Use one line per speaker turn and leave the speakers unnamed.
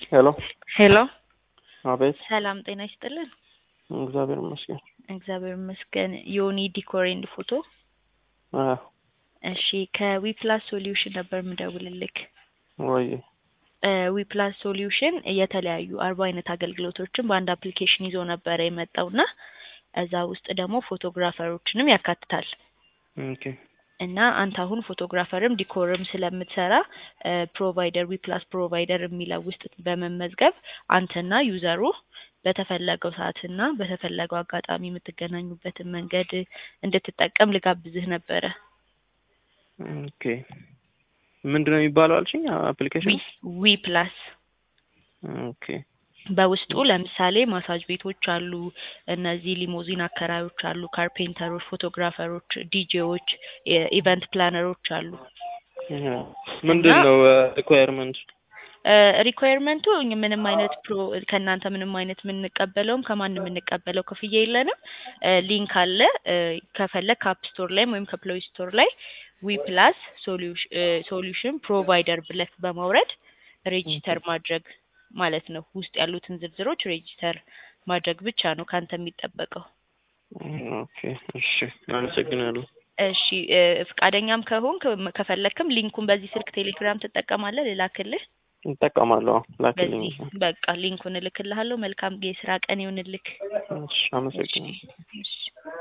ሄሎ
ሄሎ
አቤት።
ሰላም ጤና ይስጥልን።
እግዚአብሔር ይመስገን።
እግዚአብሔር ይመስገን። ዮኒ ዲኮር ኤንድ ፎቶ።
አዎ
እሺ ከዊፕላስ ሶሉሽን ነበር የምደውልልክ።
ወይ
ዊፕላስ ሶሉሽን የተለያዩ አርባ አይነት አገልግሎቶችን በአንድ አፕሊኬሽን ይዞ ነበረ የመጣውና እዛ ውስጥ ደግሞ ፎቶግራፈሮችንም ያካትታል
ኦኬ
እና አንተ አሁን ፎቶግራፈርም ዲኮርም ስለምትሰራ ፕሮቫይደር ዊፕላስ ፕሮቫይደር የሚለው ውስጥ በመመዝገብ አንተና ዩዘሩ በተፈለገው ሰዓትና በተፈለገው አጋጣሚ የምትገናኙበትን መንገድ እንድትጠቀም ልጋብዝህ ነበረ።
ኦኬ ምንድን ነው የሚባለው አልሽኝ? አፕሊኬሽን
ዊ ፕላስ
ኦኬ
በውስጡ ለምሳሌ ማሳጅ ቤቶች አሉ፣ እነዚህ ሊሞዚን አከራዮች አሉ፣ ካርፔንተሮች፣ ፎቶግራፈሮች፣ ዲጄዎች፣ ኢቨንት ፕላነሮች አሉ።
ምንድን ነው ሪኳየርመንት?
ሪኳየርመንቱ ምንም አይነት ፕሮ ከእናንተ ምንም አይነት የምንቀበለውም ከማንም የምንቀበለው ክፍያ የለንም። ሊንክ አለ። ከፈለግ ከአፕ ስቶር ላይም ወይም ከፕሌይ ስቶር ላይ ዊ ፕላስ ሶሉሽን ፕሮቫይደር ብለህ በማውረድ ሬጂስተር ማድረግ ማለት ነው። ውስጥ ያሉትን ዝርዝሮች ሬጂስተር ማድረግ ብቻ ነው ካንተ የሚጠበቀው።
ኦኬ እሺ፣ አመሰግናለሁ።
እሺ ፍቃደኛም ከሆንክ ከፈለክም ሊንኩን በዚህ ስልክ ቴሌግራም ትጠቀማለህ፣ ልላክልህ።
እጠቀማለሁ። ላክልኝ።
በዚህ በቃ ሊንኩን እልክልሃለሁ። መልካም የስራ ቀን ይሁንልክ።
እሺ፣ አመሰግናለሁ።
እሺ